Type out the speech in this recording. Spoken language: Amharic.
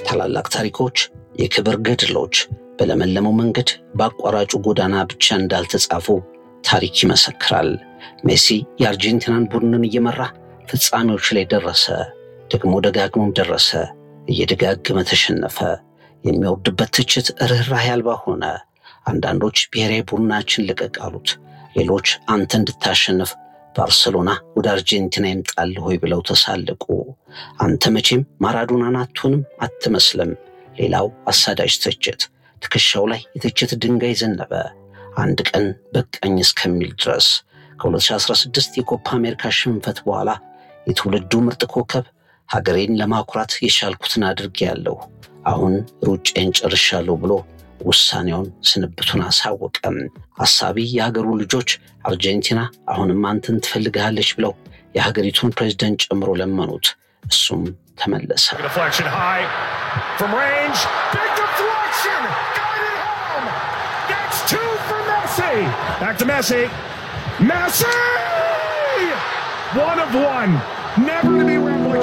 ታላላቅ ታሪኮች፣ የክብር ገድሎች በለመለመው መንገድ በአቋራጩ ጎዳና ብቻ እንዳልተጻፉ ታሪክ ይመሰክራል። ሜሲ የአርጀንቲናን ቡድንን እየመራ ፍጻሜዎች ላይ ደረሰ። ደግሞ ደጋግሞም ደረሰ። እየደጋገመ ተሸነፈ። የሚወርድበት ትችት ርኅራኄ አልባ ሆነ። አንዳንዶች ብሔራዊ ቡድናችን ልቀቅ አሉት። ሌሎች አንተ እንድታሸንፍ ባርሰሎና ወደ አርጀንቲና ይምጣል ሆይ ብለው ተሳለቁ። አንተ መቼም ማራዶናን አትሆንም፣ አትመስልም። ሌላው አሳዳጅ ትችት ትከሻው ላይ የትችት ድንጋይ ዘነበ። አንድ ቀን በቃኝ እስከሚል ድረስ ከ2016 የኮፓ አሜሪካ ሽንፈት በኋላ የትውልዱ ምርጥ ኮከብ ሀገሬን ለማኩራት የቻልኩትን አድርጌያለሁ፣ አሁን ሩጬን ጨርሻለሁ ብሎ ውሳኔውን ስንብቱን አሳወቀም። አሳቢ የሀገሩ ልጆች አርጀንቲና አሁንም አንተን ትፈልግሃለች ብለው የሀገሪቱን ፕሬዝደንት ጨምሮ ለመኑት። እሱም ተመለሰ። Back to Messi. Messi! One of one. Never to be